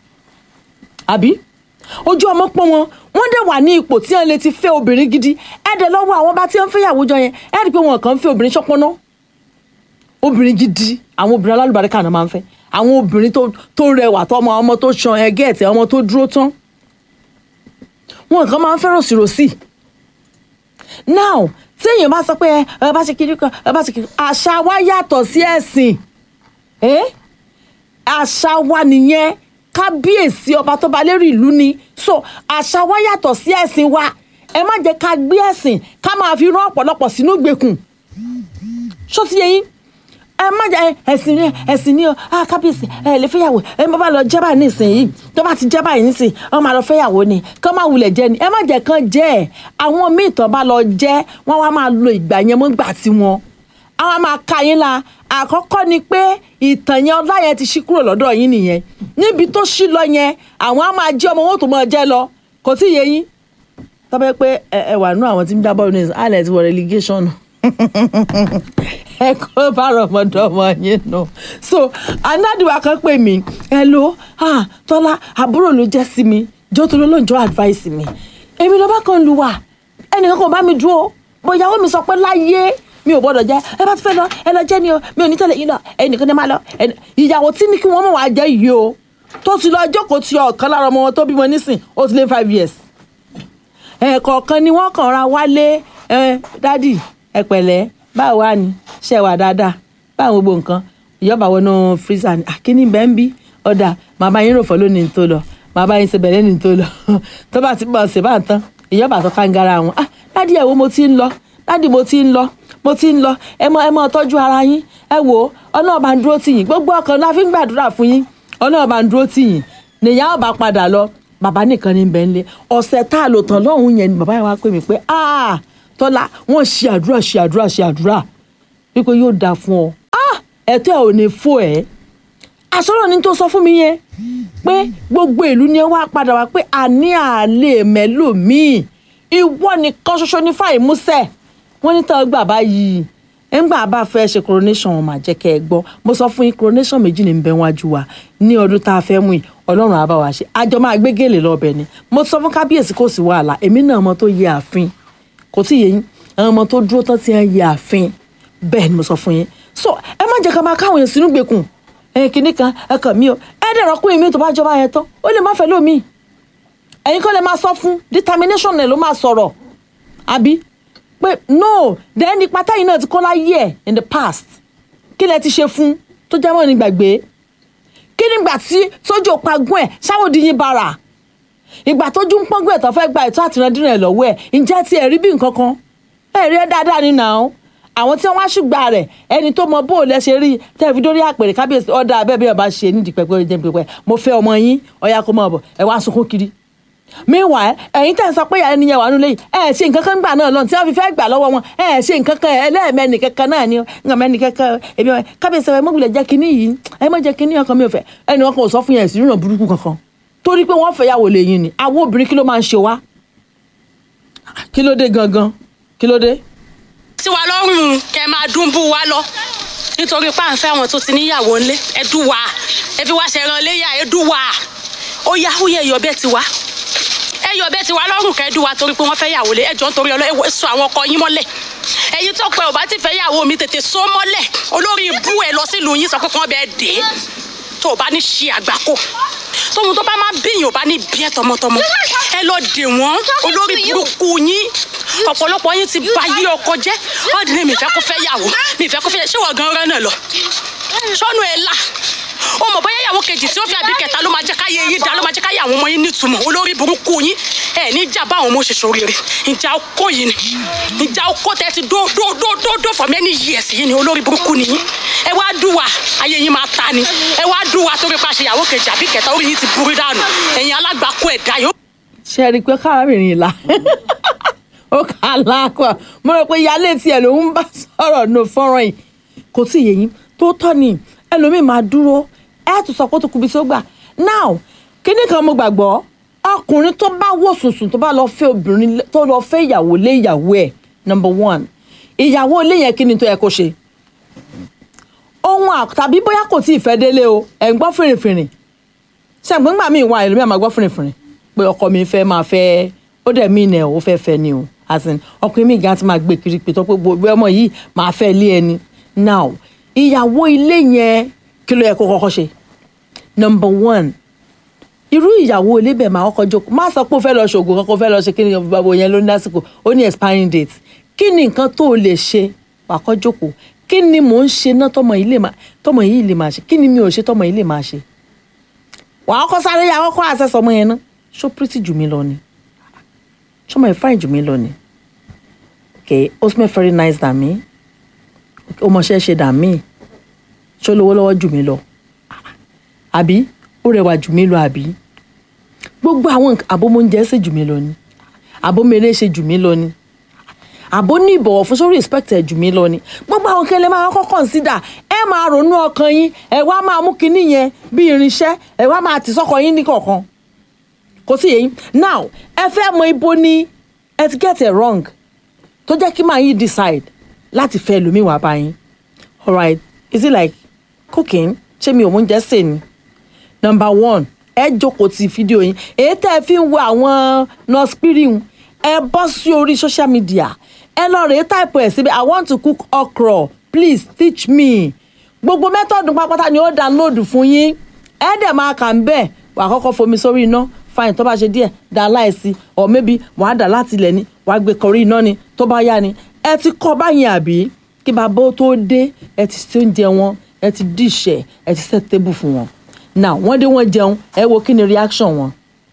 àbí ojú ọmọ pọ́n wọn wọ́n dẹ̀ wà ní ipò tí wọ́n lè ti fẹ́ obìnrin gidi ẹ̀ dẹ̀ lọ́wọ́ àwọn ọba tí wọ́n fẹ́ yàwó jọ yẹn ẹ̀ rí i pé wọn kàn ń fẹ́ obìnrin ṣọ́pọ́ná obìnrin gidi àwọn obìnrin alálùbáríkà náà máa ń fẹ́ àwọn obìnrin tó tó rẹwà tó ọmọ ọmọ tó ṣan ẹgẹ́ ẹ̀tẹ̀ ọmọ tó dúró tán wọn kàn máa ń fẹ́ràn sírosì now tí èèyàn bá sọ pé ẹ ẹ bá ṣe kiri kan ẹ bá ṣe kiri àṣà wa yàtọ̀ sí ẹ̀sìn ẹ́ àṣà wa nìyẹn kábíyèsí ọba tó ba lérí ìlú ni so àṣà wa yàtọ̀ sí ẹ̀sìn wa ẹ má jẹ́ ká gbé ẹ̀sìn ká máa fi rán ọ̀pọ̀lọpọ̀ sínú ìgbèkùn ṣó ti yẹ yín ẹ má jẹ ẹsìn ni ẹsìn ni o ah kábíyèsí ẹ lè fẹ́yàwó ẹ má bá lọ jẹ́ báyìí nísìnyí tó bá ti jẹ́ báyìí nísìnyí wọ́n máa lọ fẹ́yàwó ni kán máa wulẹ̀ jẹ́ ni ẹ má jẹ́ kán jẹ́ ẹ̀ àwọn míì tán bá lọ jẹ́ wọ́n wá máa lo ìgbà yẹn mọ́ gbà tí wọn àwọn máa ka yín la àkọ́kọ́ ni pé ìtàn yẹn ọlá yẹn ti ṣí kúrò lọ́dọ̀ yín nìyẹn níbi tó ṣí lọ yẹn àwọn á máa jẹ́ ọmọ wọn tó máa jẹ́ lọ kò tí ì yé yín tọ́pẹ́ pé ẹ ẹ wà nú àwọn tí ń dá bọ́ọ̀lù ní alẹ́ ti wọ relegation ẹ kó bára ọmọdé ọmọ yín nù so anádìwà kan pè mí ẹ ló ah tọ́lá àbúrò ló jẹ́ sí mi jọ́ tó ló lóun advice mi èmi ló bá kàn lù wá ẹnìkan kan bá mi dúró bóyá ó mi sọ pé láyé mi ò gbọdọ̀ jẹ́ ẹ bá ti fẹ́ lọ ẹ lọ jẹ́ ni o mi ò ní tẹ̀lé yín lọ ẹnìkan ní máa lọ ẹnì- ìyàwó tí ní kí wọ́n mọ̀ wá jẹ́ yìí o tó ti lọ jókòó ti ọ̀kan lára ọmọ wọn tó bímọ nísìn ó ti lé five years ẹ̀ẹ̀kọ̀ọ̀kan ni wọ́n kàn ra wálé ẹ dádì ẹ pẹ̀lẹ́ báwo wá ni ṣe wà dáadáa báwo gbogbo nǹkan ìyọ́bà wọnú freezer ni àkíní bẹ́ẹ̀ ń bí ọ̀dà màmá yín rò fọ́ lónìí tó lọ màmá yín ṣe bẹ̀rẹ̀ ní tó lọ tó bá ti bọ̀ ṣe bá ń tán ìyọ́bà tó kángara wọn ah dádì ẹ̀ wo mo ti ń lọ dádì mo ti ń lọ mo ti ń lọ ẹ mọ ẹ mọ tọ́jú ara yín ẹ wò ó ọlọ́run bá ń dúró tì yín gbogbo ọkàn la fi ń gbàdúrà fún yín ọlọ́run bá ń dúró tì yín nìyá ọba padà lọ bàbá nìkan ní bẹ́ẹ̀ ńlẹ̀ ọ̀sẹ̀ tá a lò tán lọ́hùn yẹn ni bàbá yẹn wá pè mí pé ah tọ́lá wọ́n ṣe àdúrà ṣe àdúrà ṣe àdúrà wípé yóò dáa fún ọ ah ẹ̀tọ́ ẹ̀ ò ní fò ẹ́ àsọ̀rọ̀ ni tó sọ fún mi yẹn pé gbogbo ìlú ni ẹ wá padà wá pé àní àlè mẹ́lòmíì ìwọ nìkan ṣoṣo ní fàyè músẹ̀ wọ́n ní tán gbà báyìí ńgbà bá fẹ́ ṣe coronation wọn máa jẹ́ kẹ́ ẹ gbọ́ mo sọ fún yín coronation méjì ní bẹ́ẹ̀ wájú wa ní ọdún tá a fẹ́ mú yìí ọlọ́run á bá wa ṣe àjọ máa gbé gèlè lọ́bẹ̀ ni mo sọ fún kábíyèsí kò sí wàhálà èmi náà ọmọ tó yẹ ààfin kò tí ì yé yín àwọn ọmọ tó dúró tán ti ń yẹ ààfin bẹ́ẹ̀ ni mo sọ fún yín so ẹ má jẹ́ ká máa káwọn èèyàn sínú gbèkùn ẹ kìíní kan ẹ kàn mí o ẹ dẹ̀ rọ́kùnrin mi tó bá jọba yẹn tán ó lè má fẹ́ lómi ẹ̀yin kọ́ lè máa sọ fún determination ẹ̀ ló máa sọ̀rọ̀ àbí pé no then ipa táyìn náà ti kọ́ láyé ẹ̀ in the past kí lẹ ti ṣe fún tó jẹ́ mọ́ ní gbàgbé kí nígbà tí sójú òpagún ẹ̀ ṣáwòdì yín bara ìgbà tójú ń pọ́ngún ẹ̀ tó fẹ́ gba ètò àtìrandínrìn ẹ̀ lọ́wọ́ ẹ̀ ǹjẹ́ tí ẹ̀ rí bí nǹkan kan ẹ̀ rí ẹ̀ dáadáa ní nà án àwọn tí wọ́n wá ṣùgbà rẹ̀ ẹni tó mọ bóòlù ẹ ṣe rí tẹ́ẹ̀fì dórí àpèrè kábíyèsí ọ̀dà abẹ́ bí ọba ṣe nídìí pẹ́pẹ́ jẹ́ pẹ́pẹ́ mo fẹ́ ọmọ yín ọ̀yà kó máa bọ̀ ẹ̀ wá sunkún kiri meanwhile ẹ̀yin tẹ̀ ń sọ pé ẹni yẹn wà nílé yìí ẹ̀ ṣe nǹkan kan gbà náà lọ tí wọ́n fi fẹ́ gbà lọ́wọ́ wọn ẹ̀ ṣe nǹkan kan ẹlẹ́ẹ̀mẹ́ni kankan náà ni ǹkan mẹ́ni kankan èmi ọ̀ kábíyèsí ẹ̀ mọ̀gbìlẹ̀ jẹ́ kínní yìí ẹ̀ mọ̀ jẹ́ kínní ọkàn mi ò fẹ́ ẹni wọn kan ò sọ fún yẹn sí rìnà burúkú kankan torí pé wọ́n fẹ́ yàwó lè yín ni àwọn obìnrin kí ló máa ń ṣe wá kí ló dé gangan kí ló dé. tí wa lọ́rùn kẹ́ máa dún bú wa lọ nítorí páǹfẹ́ àwọn tó ti níyàwó ńlé ẹ dùn wá ẹ fi wá ṣẹran léyà ẹ dùn wá ó yá ó yẹ ẹyọ bẹ́ẹ̀ ti wá ẹyọ bẹ́ẹ̀ ti wá lọ́rùn kẹ́ dùn wá torí pé wọ́n fẹ́ yàwó lé ẹjọ́ nítorí ọlọ́ ẹ sọ àwọn ọkọ yín mọ́lẹ̀ ẹ̀yin tó pẹ́ ò bá ti fẹ́ yàwó mi tètè so mọ́lẹ̀ olórí ibú ẹ lọ sílùú yín sọ pé kí wọ́n bẹ́ẹ̀ dé tó o bá ní ṣe àgbákò tóun tó bá máa bíyàn ò bá ní bí ẹ tọmọtọmọ ẹ lọ dè wọn olórí burúkú yín ọ̀pọ̀lọpọ̀ yín ti ba yí ọkọ jẹ́ ọ̀dì ni mi fẹ́ kó fẹ́ yàwó mi fẹ́ kó fẹ́ ṣé wọ́n gan rán náà lọ sọ́nù ẹ̀ là ó mọ̀ bóyá ìyàwó kejì tí ó fi àbí kẹta ló máa jẹ́ káyé yín dá ló máa jẹ́ káyé àwọn ọmọ yín nítumọ̀ olórí burúkú yín ẹ̀ ní ìjà bá àwọn ọmọ òṣèṣọ rere ìjà ọkọ yìí ni ìjà ọkọ tẹ ti dó dó dó dó dó for many years yìí ni olórí burúkú ni yín ẹ wá dùwà ayé yín máa ta ni ẹ wá dùwà torí pa ṣe ìyàwó kejì àbí kẹta orí yín ti burú dànù ẹ̀yin alágbàkú ẹ̀dá yóò ṣe rí i pé káàmìrìn ìlà ó kà á láàkọ mo rò pé ìyáálé tiẹ̀ ló ń bá sọ̀rọ̀ no fọ́nrán yìí kò tí ì yé yín tó tọ́ ni ẹlòmíì máa dúró ẹ tún sọ pé ó tó kubi tí ó gbà now kíní kan mo gbàgbọ́ ọkùnrin tó bá wò sùnsùn tó bá lọ fẹ́ obìnrin tó lọ fẹ́ ìyàwó lé ìyàwó ẹ̀ number one ìyàwó ilé yẹn kí ni tó yẹ kó ṣe ohun à tàbí bóyá kò tí ì fẹ́ délé o ẹ̀ ń gbọ́ fìrìfìrì ṣàǹgbọ́n gbà mí ìwà ẹlòmíì máa gbọ́ fìrìfìrì pé ọkọ mi fẹ́ máa fẹ́ ó dẹ̀ mí nẹ̀ ó fẹ́ fẹ́ ni o as in ọkùnrin mi gan ti máa gbé kiri pé tó pé gbogbo ọmọ yìí máa fẹ́ lé ẹni now ìyàwó ilé yẹn kí ló yẹ kó kọ́kọ́ ṣe number one irú ìyàwó ilé bẹ̀ máa kọ́kọ́ jókòó má sọ pé ó fẹ́ lọ ṣògùn kankan ó fẹ́ lọ ṣe kí ni bàbá yẹn ló ní lásìkò ó ní expiring date kí ni nǹkan tó o lè ṣe wàá kọ́ jókòó kí ni mò ń ṣe náà tọmọ yìí lè máa tọmọ yìí lè máa ṣe kí ni mi ò ṣe tọmọ yìí lè máa ṣe wàá kọ́ sáré yà kọ́kọ́ àṣẹṣọ ọmọ yẹn náà ṣó pretty jù mí lọ ni ṣọmọ ẹ̀ fine jù mí lọ ni okay ó smell very nice than me ó mọṣẹ́ ṣe than me ṣó lówó lọ́wọ́ jù mí lọ àbí ó rẹwà jù mí lọ àbí gbogbo àwọn àbómọ́njẹ ṣe jù mí lọ ni àbómẹ́rẹ́ ṣe jù mí lọ ni àbó ní ìbọ̀wọ̀ fún sórí respect ẹ̀ jù mí lọ ni gbogbo àwọn kẹlẹ́ máa kọ́ consider ẹ máa ronú ọkàn yín ẹ wá máa mú kinní yẹn bí irinṣẹ́ ẹ wá máa tì sọ́kọ yín ní kọ̀ọ̀kan kò sí yẹn now ẹ fẹ́ mọ ibo ni ẹ ti get it wrong tó jẹ́ kí màá yín decide láti fẹ́ lómi wá bá yín alright is it like cooking ṣé mi ò mú oúnjẹ sè ni number one ẹ jókòó ti fídíò yín èyí tẹ́ ẹ fi ń wo àwọn nurse spirit ẹ bọ́ sí orí social media ẹ lọ rèé táìpù ẹ̀ síbi i want to cook okra please teach me gbogbo mẹ́tọ̀dù pápátá ni ó download fún yín ẹ dẹ̀ máa kà ń bẹ̀ wà á kọ́kọ́ fomi sórí iná fine tó bá ṣe díẹ̀ dá láìsí or maybe wàá dà láti ilẹ̀ ni wàá gbé kọrí iná ni tó bá yá ni ẹ ti kọ́ báyìí àbí kí bàbá ó tó dé ẹ ti ṣe oúnjẹ wọn ẹ ti díṣẹ̀ ẹ ti set table fún wọn now wọ́n dé wọ́n jẹun ẹ wo kí ni reaction wọn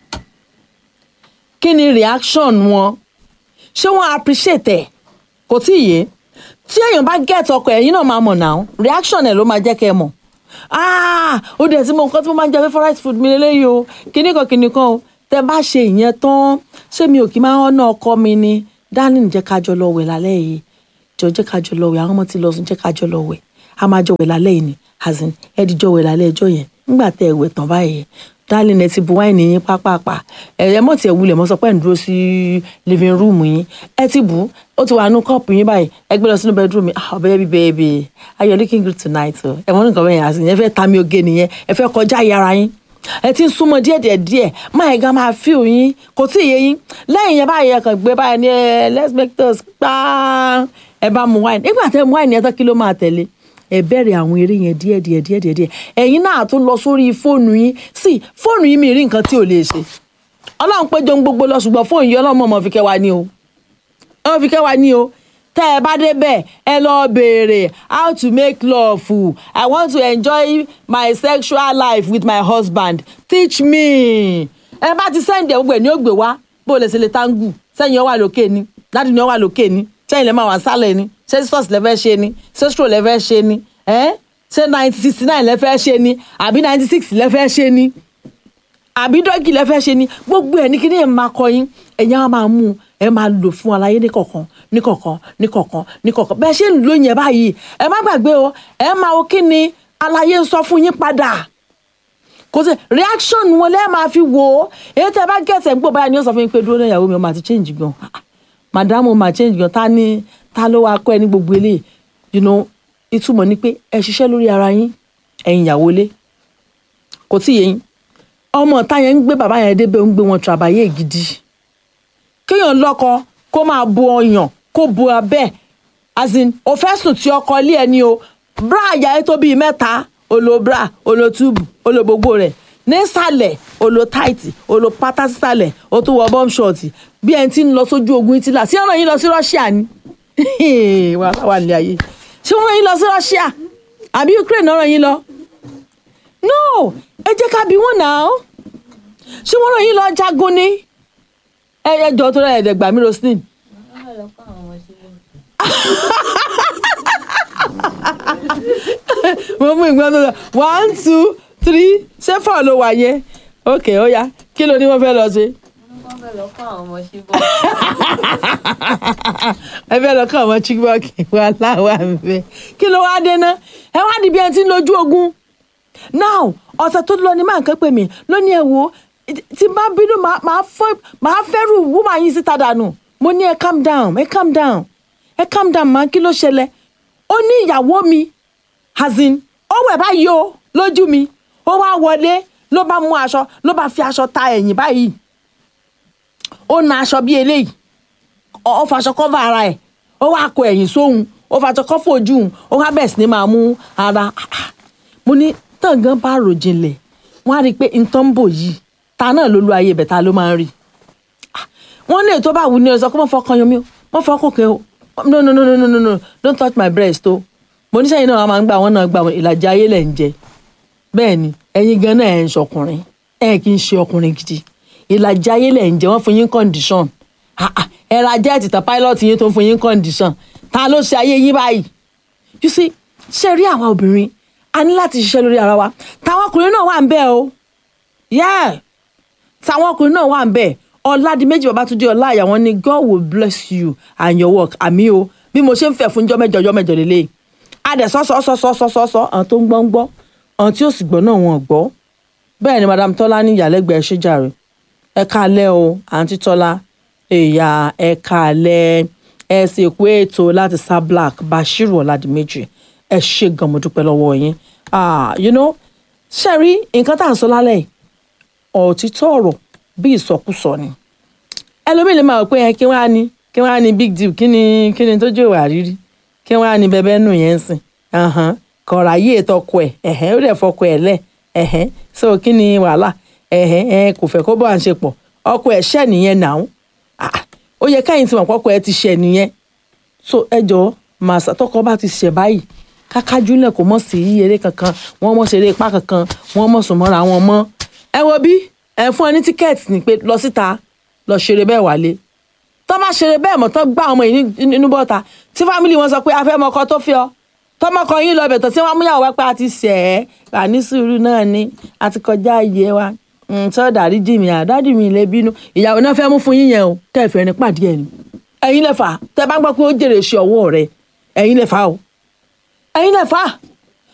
kí ni reaction wọn ṣé wọ́n appreciate ẹ̀ kò tí ì yé tí èèyàn bá get ọkọ ẹ̀yin náà máa mọ̀ náà reaction ẹ̀ ló máa jẹ́ kẹ́ ẹ mọ̀ ah ó dẹ̀ tí mo nǹkan tí mo máa ń jẹ favourite food mi lélẹ́yìí o kíní kan kíní kan o tẹ bá ṣe ìyẹn tán ṣé mi ò kí máa ń ná ọkọ mi ni darling jẹ́ ká jọ lọ wẹ̀ lálẹ́ yìí jọ jẹ́ ká jọ lọ wẹ̀ àwọn ọmọ ti lọ sùn jẹ́ ká jọ lọ wẹ̀ a máa jọ wẹ̀ lálẹ́ yìí ni as in ẹ di jọ wẹ̀ lálẹ́ ẹjọ́ yẹn nígbà tẹ ẹ wẹ̀ tán báyìí darling ẹ ti bu wáìnì yín pápápá ẹ ẹ mọ̀ tí ẹ wulẹ̀ mọ́ sọ pé ẹ̀ ń dúró sí living room yín ẹ ti bù ó ti wà nú kọ́ọ̀pù yín báyìí ẹ gbé lọ sínú bedroom yín ah baby baby are you looking good tonight o ẹ mọ̀ nǹkan bẹ́ẹ̀ yẹn àti ìyẹn fẹ́ ta mi oge nìyẹn ẹ fẹ́ kọjá yàrá yín ẹ ti ń súnmọ́ díẹ̀ díẹ̀ díẹ̀ máa ẹ̀ gan máa fi òyìn kò tí ì yé yín lẹ́yìn yẹn báyìí ẹ kàn gbé báyìí ní ẹ let's make toast paa ẹ bá mu wine nígbà tẹ mu wine yẹn tán kí ló máa tẹ̀lé ẹ bẹ̀rẹ̀ àwọn eré yẹn díẹ̀ díẹ̀ díẹ̀ díẹ̀ díẹ̀ ẹ̀yin náà tún lọ sórí fóònù yín sí fóònù yín mi rí nǹkan tí ò lè ṣe ọlọ́run pé jọ ń gbogbo lọ ṣùgbọ́n fóònù yìí ọlọ́run mọ̀ fi kẹ́ wa ní o ọlọ́run fi kẹ́ wa ní o tẹ́ ẹ bá débẹ̀ ẹ lọ béèrè how to make love i want to enjoy my sexual life with my husband teach me ẹ bá ti sẹ́ǹdì ẹ̀ gbogbo ẹ̀ ní ó gbé wá bó lè ṣe lè táǹgù sẹ́yìn ọ wà lókè ni láti ní ọ wà lókè ni sẹ́yìn lè máa wà sálẹ̀ ni ṣé sisters lè fẹ́ ṣe ni ṣé stroll lè fẹ́ ṣe ni ẹ́ ṣé ninety sixty nine lè fẹ́ ṣe ni àbí ninety six lè fẹ́ ṣe ni àbí dọ́gì lẹ fẹ́ ṣe ni gbogbo ẹ̀ ní kí ni ẹ̀ máa kọ yín ẹ̀yin á máa mú un ẹ máa lò fún aláyé ní kọ̀ọ̀kan ní kọ̀ọ̀kan ní kọ̀ọ̀kan ní kọ̀ọ̀kan bẹ́ẹ̀ ṣe ń lò yẹn báyìí ẹ má gbàgbé o ẹ máa wo kí ni aláyé ń sọ fún yín padà kò sí reaction wọn lẹ́ẹ̀ máa fi wò ó èyí tẹ́ bá gẹ̀ẹ́sẹ̀ ń gbọ́ báyà ni ó sọ fún yín pé dúró náà ìyàwó mi ó máa ti change gan madam ó máa change gan ta ni ta ló wáá kọ́ ẹ ní gbogbo eléyìí you know ìtumọ̀ ni pé ẹ ṣiṣẹ́ lórí ara yín ẹ̀yin ìyàwó ilé kò tí yẹ yín ọmọ ọ̀tá yẹn ń gbé bàbá yẹn débẹ̀ ń gbé wọn tàbáyé gidi kéèyàn lọ́kọ kó máa bu ọyàn kó bu abẹ́ as in o fẹ́ sùn tí ọkọ ilé ẹni o bra àyà ẹ tó bíi mẹ́ta olo bra olo túbù olo gbogbo rẹ̀ nísàlẹ̀ olo táìtì olo pátá sísàlẹ̀ o tún wọ bọ́m ṣọ̀tì bí ẹni tí ń lọ sójú ogun ìtìlá sí ọ̀nà yín lọ sí Russia ni wàhálà wà nílé ayé ṣé wọ́n rán yín lọ sí Russia àbí Ukraine náà rán yín lọ no ẹ jẹ́ ká bí wọ́n náà ṣé wọ́n rán yín lọ jagun ni ẹ ẹ jọ tó rẹ̀ ẹ̀dẹ̀gbà mi Roslyn mo mú ìgbọ́n tó lọ one two three ṣé four ló wà yẹn ok ó yá kí ló ní wọ́n fẹ́ lọ ṣe. wọ́n fẹ́ lọ kọ́ àwọn ọmọ ṣe bọ́. ẹ fẹ́ lọ kọ́ àwọn chibok wà láwa nfẹ́ kí ló wá dé náà ẹ wá di bí ẹ ti ń lójú ogun now ọ̀sẹ̀ tó lọ ní máa ń kẹ́ pè mí lónìí ẹ̀ wò tí n bá bínú máa máa fọ́- máa fẹ́rù wúmà yín síta dànù mo ní ẹ calm down ẹ calm down ẹ calm down máa kí ló ṣẹlẹ̀ ó ní ìyàwó mi hazin ó wẹ̀ báyìí o lójú mi ó wá wọlé ló bá mú aṣọ ló bá fi aṣọ ta ẹ̀yìn báyìí ó na aṣọ bí eléyìí ó faṣọ kọ́fà ara ẹ̀ ó wá kó ẹ̀yìn sóhun ó faṣọ kọ́fà ojú òun ó wá bẹ̀rẹ̀ sí ni máa mú ara mo ní tàngán bá rò jinlẹ̀ wọ́n á rí i pé nǹkan ń bò yìí ta náà ló lu ayé ibẹ̀ ta ló máa ń rí wọ́n ní ètò bá wù ní ọ̀sán kó mọ̀ fọkàn yomi o mọ̀ fọkàn kẹ́ o no no no no no no no don't touch my breast o mo ní sẹ́yìn náà wọ́n máa ń gbà wọ́n náà gbà wọ́n ìlàjì ayé lẹ̀ ń jẹ bẹ́ẹ̀ ni ẹ̀yin gan náà ẹ̀ ń ṣọkùnrin ẹ̀ kì í ṣe ọkùnrin gidi ìlàjì ayé lẹ̀ ń jẹ wọ́n fún yín condition Ah, ah, ẹ ra jẹ́ẹ̀tì tán pilot yín tó ń fún yín condition ta ló ṣe ayé yín báyìí you see ṣe rí àwa obìnrin a ní láti ṣiṣẹ́ lórí ara wa táwọn ọkùnrin náà wà ń bẹ̀ o yeah táwọn ọkùnrin náà wà ń bẹ̀ ọ̀làdìmẹ́jì babatunde ọláìyá wọn ni god will bless you and your work àmì o bí mo ṣe ń fẹ́ fún jọ́mẹ́jọ jọ́mẹ́jọ lélẹ̀ adẹ̀ sọ́sọ́sọ́sọ́sọ́sọ́ àwọn tó ń gbọ́ ń gbọ́ àwọn tí ó sì gbọ́ náà wọn ò gbọ́ bẹ́ẹ̀ ni madam tọ́lá ní ìyàlẹ́gbẹ̀ẹ́ ṣéjàre ẹ káalẹ́ o àǹtí tọ́lá ẹ̀yà ẹ káalẹ́ ẹ sì kú ètò láti sá black bashiru ọ̀làdìmẹ́jì ẹ ṣe gan mo dúpẹ́ lọ́wọ́ yín ah you know ṣe rí nǹkan tá à ń sọ lálẹ́ yìí òtítọ́ ọ̀rọ̀ bí ìsọkúsọ ni ẹlòmíì lè máa wò pé ẹ kí wọ́n á ní kí wọ́n á ní big deal kí ni kí ni tó jẹ́ ìwà rírí kí wọ́n á ní bẹ́bẹ́ nù yẹn ń sìn ahan, kọ̀ọ̀rọ̀ ayé ètòkọ ẹ̀ ẹ̀hẹ́n ó dẹ̀ fọkọ ẹ̀ lẹ̀ ẹ̀hẹ́n so kí ni wàhálà ẹ̀hẹ́n ẹ̀ kò fẹ́ kó bọ́ à ń ṣe pọ̀ ọkọ ẹ̀ ṣẹ̀ nìyẹn nà ó ó yẹ káyìn tí mọ̀ pọ́kọ ẹ̀ ti ṣẹ̀ nìyẹn so ẹ jọ màsà tọkọ bá ti ṣẹ̀ báyìí kákájúlẹ̀ kò mọ̀ sí eré kankan wọ́n mọ̀ ṣeré ipá kankan wọ́n mọ̀ sùn mọ́ra wọn mọ́ ẹ wo bí ẹ fún ẹ ní tíkẹ́ẹ̀tì ni pé lọ síta lọ ṣeré bẹ́ẹ̀ wálé tọ́ bá ṣeré bẹ́ẹ̀ mọ̀ tán gbá ọmọ yìí ní- nínú bọ́ta tí fámìlì wọn sọ pé a fẹ́ mọ ọkọ tó fi ọ tọmọkọ yín lọ bẹ̀tọ̀ tí wọ́n mú yàwó wá pé a ti ṣẹ̀ ẹ́ wà ní sùúrù náà ni a ti kọjá iye wa sọ dàrí jì mí àdádì mi lè bínú ìyàwó náà fẹ́ mú fún yín yẹn o kẹfẹ́ ní pàdé ẹ̀ ni ẹ̀yin lẹ́fà tẹ bá gbọ́ pé ó jèrè ṣe ọwọ́ rẹ ẹ̀yin lẹ́fà o ẹ̀yin lẹ́fà